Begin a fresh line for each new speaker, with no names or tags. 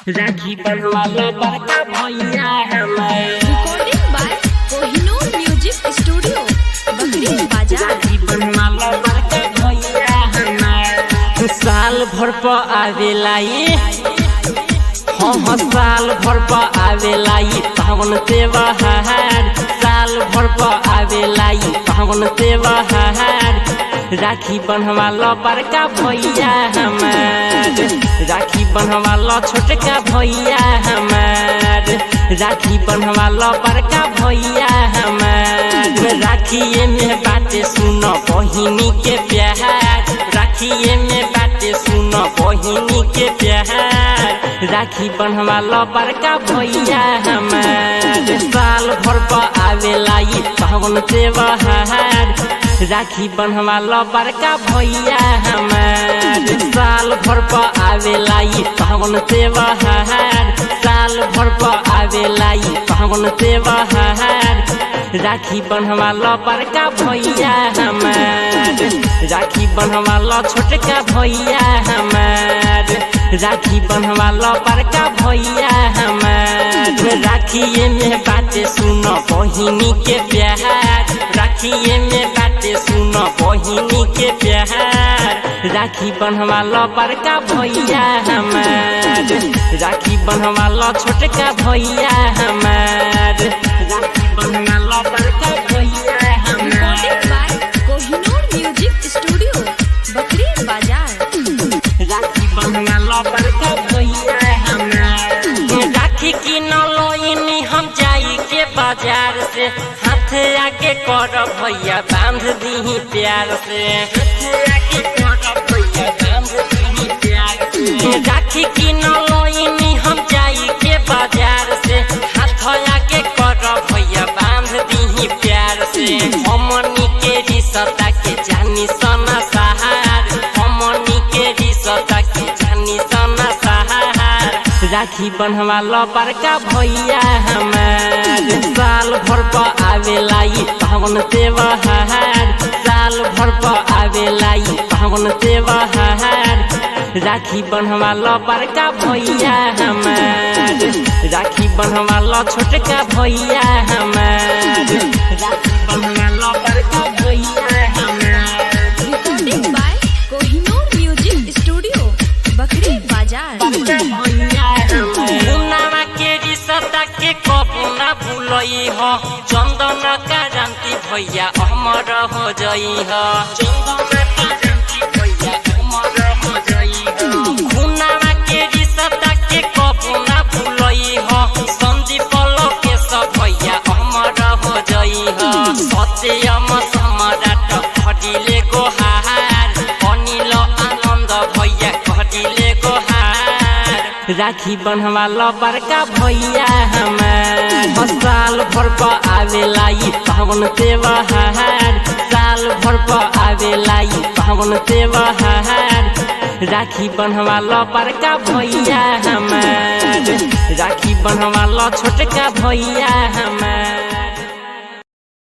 राखी बनवाला बड़का भैया हमार
recording by Kohinoor Music Studio, Bakri Bazaar.
राखी बनवाला बड़का भैया हमार साल भर पर आवेला ये हम साल भर पर आवेला ये पावन त्योहार साल भर पर आवेला ये पावन त्योहार राखी बनवाला बड़का भैया हमार राखी बनवाला छोटका भैया हमार राखी बनवाला बड़का भैया हमार राखिए में बातें सुनो बहिनी के प्यार राखिए में बातें सुनो बहिनी के प्यार राखी बनवाला बड़का भैया हमार साल भर पर आवेला ये पावन त्योहार राखी बनवाला बड़का भैया हमार साल भर पर आवेला ये पावन त्योहार साल भर पर आवेला ये पावन त्योहार राखी बनवाला बड़का भैया हमार राखी बनवाला छोटका भैया हमार राखी बनवाला बड़का भैया हमार राखिए में बातें सुनो बहिनी के प्यार राखिए में बातें सुनो बहिनी के प्यार राखी बनवाला बड़का भैया हमार राखी बनवाला छोटका भैया हमार राखी बनवाला बड़का भैया हमार
Recording by Kohinoor Music Studio, Bakri Bazaar.
राखी बनवाला बड़का भैया हमार राखी की नलोइनी हम जाई के बाजार से हाथ आके कर भैया बांध दी प्यार से हाथ आके कर भैया बांध दी प्यार से राखी की नलोइनी हम जाई के बाजार से हाथ आके कर भैया बांध दी प्यार से हमनी के रिश्ता के जानी सना सहार हमनी के रिश्ता के जानी सना सहार राखी बनवाला बड़का भैया हमार साल भर पर आवेला ये पावन त्योहार साल भर पर आवेला ये पावन त्योहार राखी बनवाला बड़का भैया हमार राखी बनवाला छोटका भैया हमार राखी बनवाला बड़का भैया हमार
Recording by Kohinoor Music Studio, Bakri Bazaar.
मुन्नामा के रिश्ता के कबू न भूलई हो चंदन का जानती भैया अमर हो जई हो चंदन का जानती भैया अमर हो जई हो मुन्नामा के रिश्ता के कबू न भूलई हो संदीप के सब भैया अमर हो जई हो सत्यम सम्राट खडिले गोहार अनिल आनन्द भैया खडिले गोहार राखी बनवाला बड़का भैया हमार साल भर पर आवेला ये पावन त्योहार साल भर पर आवेला ये पावन त्योहार राखी बनवाला बड़का भैया हमार राखी बनवाला छोटका भैया हमार